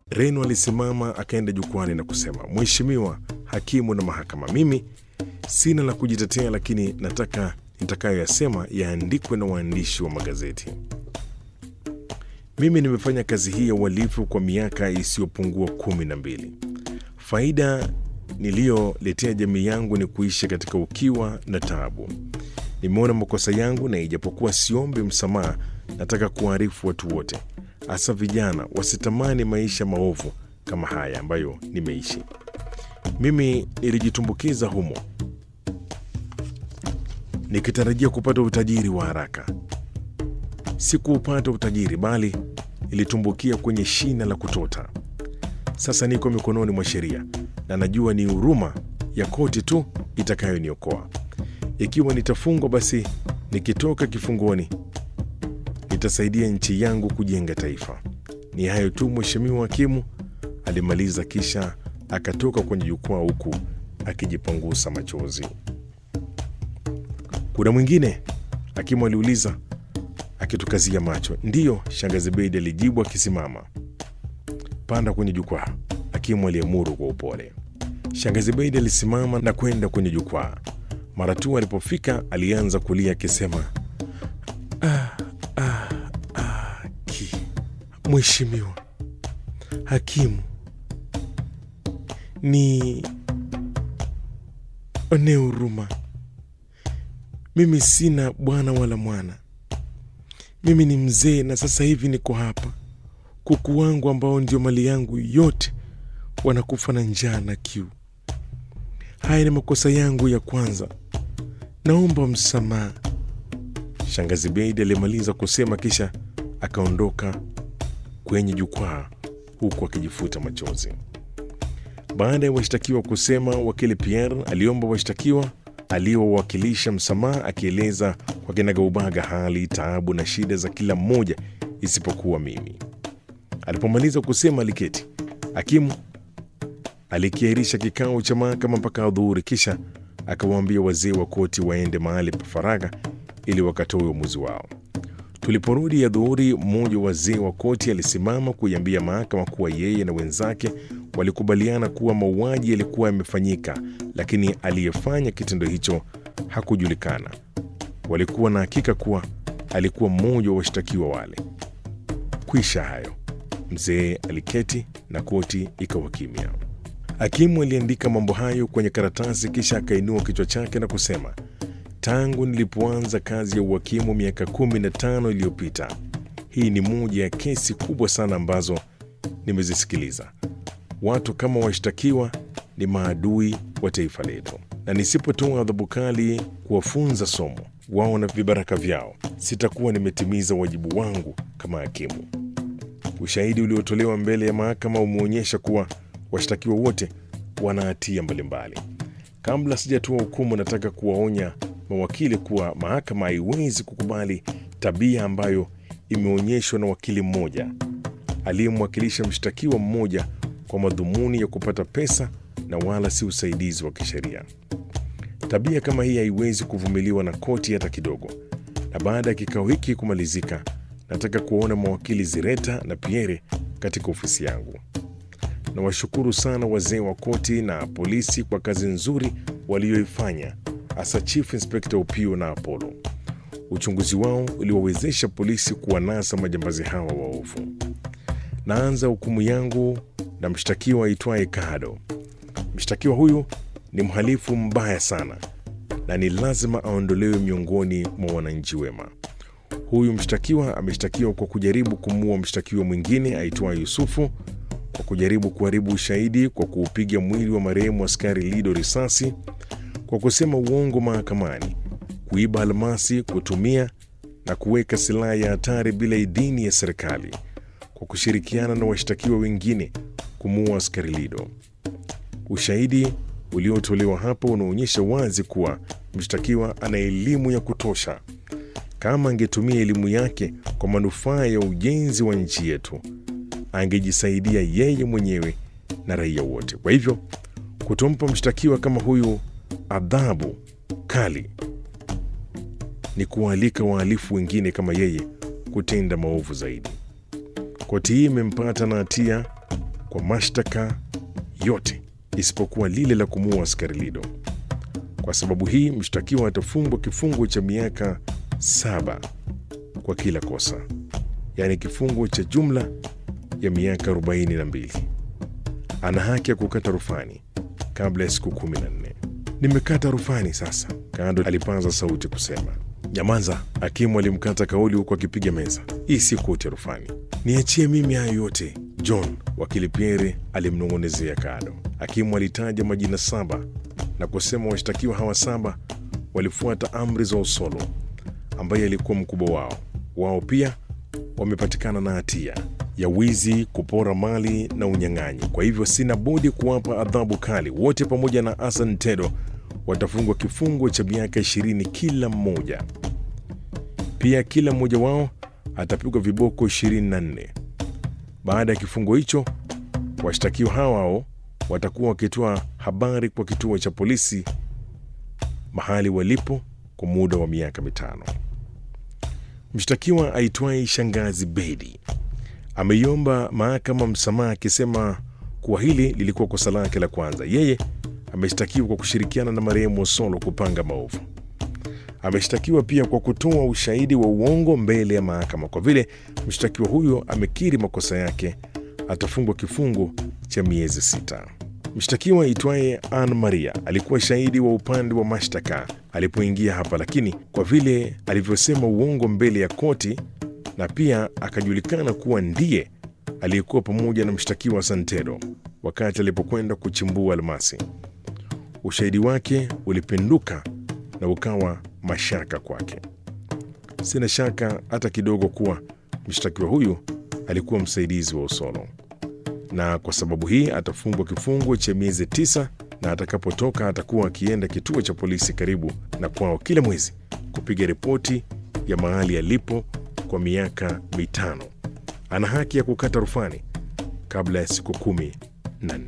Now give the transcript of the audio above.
Reno alisimama akaenda jukwani na kusema, Mheshimiwa hakimu na mahakama, mimi sina la kujitetea, lakini nataka nitakayoyasema yaandikwe na waandishi wa magazeti. Mimi nimefanya kazi hii ya uhalifu kwa miaka isiyopungua kumi na mbili. Faida niliyoletea jamii yangu ni kuishi katika ukiwa na taabu. Nimeona makosa yangu, na ijapokuwa siombi msamaha, nataka kuwaarifu watu wote, hasa vijana, wasitamani maisha maovu kama haya ambayo nimeishi. Mimi nilijitumbukiza humo nikitarajia kupata utajiri wa haraka. Sikuupata utajiri, bali nilitumbukia kwenye shina la kutota. Sasa niko mikononi mwa sheria na najua ni huruma ya koti tu itakayoniokoa. Ikiwa nitafungwa, basi nikitoka kifungoni nitasaidia nchi yangu kujenga taifa. Ni hayo tu, Mheshimiwa Hakimu, alimaliza, kisha akatoka kwenye jukwaa huku akijipangusa machozi. Kuna mwingine? Hakimu aliuliza akitukazia macho. Ndiyo, shangazi Beidi alijibu akisimama. Panda kwenye jukwaa, hakimu aliamuru kwa upole. Shangazi Beidi alisimama na kwenda kwenye jukwaa. Mara tu alipofika, alianza kulia akisema, ah, ah, ah, ki Mheshimiwa hakimu, ni onee huruma. Mimi sina bwana wala mwana. Mimi ni mzee na sasa hivi niko hapa. Kuku wangu ambao ndio mali yangu yote wanakufa na njaa na kiu. Haya ni makosa yangu ya kwanza, naomba msamaha. Shangazi Beidi alimaliza kusema, kisha akaondoka kwenye jukwaa huku akijifuta machozi. Baada ya washtakiwa kusema, wakili Pierre aliomba washtakiwa aliyowawakilisha msamaha, akieleza kwa kinagaubaga hali, taabu na shida za kila mmoja isipokuwa mimi. Alipomaliza kusema, aliketi. Hakimu alikiahirisha kikao cha mahakama mpaka adhuhuri, kisha akawaambia wazee wa koti waende mahali pa faragha ili wakatoe uamuzi wao. Tuliporudi adhuhuri, mmoja wa wazee wa koti alisimama kuiambia mahakama kuwa yeye na wenzake walikubaliana kuwa mauaji yalikuwa yamefanyika, lakini aliyefanya kitendo hicho hakujulikana. Walikuwa na hakika kuwa alikuwa mmoja wa washtakiwa wale. Kwisha hayo, mzee aliketi na koti ikawa kimya. Hakimu aliandika mambo hayo kwenye karatasi, kisha akainua kichwa chake na kusema, tangu nilipoanza kazi ya uhakimu miaka kumi na tano iliyopita, hii ni moja ya kesi kubwa sana ambazo nimezisikiliza. Watu kama washtakiwa ni maadui wa taifa letu, na nisipotoa adhabu kali kuwafunza somo wao na vibaraka vyao, sitakuwa nimetimiza wajibu wangu kama hakimu. Ushahidi uliotolewa mbele ya mahakama umeonyesha kuwa washtakiwa wote wana hatia mbalimbali. Kabla sijatoa hukumu, nataka kuwaonya mawakili kuwa mahakama haiwezi kukubali tabia ambayo imeonyeshwa na wakili mmoja aliyemwakilisha mshtakiwa mmoja kwa madhumuni ya kupata pesa na wala si usaidizi wa kisheria. Tabia kama hii haiwezi kuvumiliwa na koti hata kidogo. Na baada ya kikao hiki kumalizika, nataka kuwaona mawakili Zireta na Pierre katika ofisi yangu. Nawashukuru sana wazee wa koti na polisi kwa kazi nzuri walioifanya, hasa Chief Inspector Opio na Apollo. Uchunguzi wao uliwawezesha polisi kuwanasa majambazi hawa waovu. Naanza hukumu yangu na mshtakiwa aitwaye Kado. Mshtakiwa huyu ni mhalifu mbaya sana na ni lazima aondolewe miongoni mwa wananchi wema. Huyu mshtakiwa ameshtakiwa kwa kujaribu kumuua mshtakiwa mwingine aitwaye Yusufu, kwa kujaribu kuharibu ushahidi kwa kuupiga mwili wa marehemu askari Lido risasi, kwa kusema uongo mahakamani, kuiba almasi, kutumia na kuweka silaha ya hatari bila idhini ya serikali, kwa kushirikiana na washtakiwa wengine kumuua askari Lido. Ushahidi uliotolewa hapo unaonyesha wazi kuwa mshtakiwa ana elimu ya kutosha. Kama angetumia elimu yake kwa manufaa ya ujenzi wa nchi yetu, angejisaidia yeye mwenyewe na raia wote. Kwa hivyo, kutompa mshtakiwa kama huyu adhabu kali ni kuwaalika wahalifu wengine kama yeye kutenda maovu zaidi. Koti hii imempata na hatia kwa mashtaka yote isipokuwa lile la kumuua askari Lido. Kwa sababu hii, mshtakiwa atafungwa kifungo cha miaka saba kwa kila kosa, yaani kifungo cha jumla ya miaka 42. Ana haki ya kukata rufani kabla ya siku 14. Nimekata rufani sasa, Kado alipaza sauti kusema. Nyamanza, hakimu alimkata kauli huku akipiga meza. Hii si koti ya rufani, niachie mimi hayo yote. John, wakili Pierre alimnong'onezea Kado. Hakimu alitaja majina saba na kusema washtakiwa hawa saba walifuata amri za Osolo ambaye alikuwa mkubwa wao. Wao pia wamepatikana na hatia ya wizi, kupora mali na unyang'anyi. Kwa hivyo sina budi kuwapa adhabu kali. Wote pamoja na Asan Tedo watafungwa kifungo cha miaka ishirini kila mmoja. Pia kila mmoja wao atapigwa viboko 24. Baada ya kifungo hicho, washtakiwa hao watakuwa wakitoa habari kwa kituo cha polisi mahali walipo kwa muda wa miaka mitano. Mshtakiwa aitwaye Shangazi Bedi ameiomba mahakama msamaha akisema kuwa hili lilikuwa kosa lake la kwanza. Yeye ameshtakiwa kwa kushirikiana na marehemu Osolo kupanga maovu. Ameshtakiwa pia kwa kutoa ushahidi wa uongo mbele ya mahakama. Kwa vile mshtakiwa huyo amekiri makosa yake, atafungwa kifungo cha miezi sita. Mshtakiwa aitwaye Ann Maria alikuwa shahidi wa upande wa mashtaka alipoingia hapa, lakini kwa vile alivyosema uongo mbele ya koti na pia akajulikana kuwa ndiye aliyekuwa pamoja na mshtakiwa Santero wakati alipokwenda kuchimbua almasi, ushahidi wake ulipinduka na ukawa mashaka kwake. Sina shaka hata kidogo kuwa mshtakiwa huyu alikuwa msaidizi wa Osolo na kwa sababu hii atafungwa kifungo cha miezi tisa, na atakapotoka atakuwa akienda kituo cha polisi karibu na kwao kila mwezi kupiga ripoti ya mahali alipo kwa miaka mitano. Ana haki ya kukata rufani kabla ya siku kumi na nne.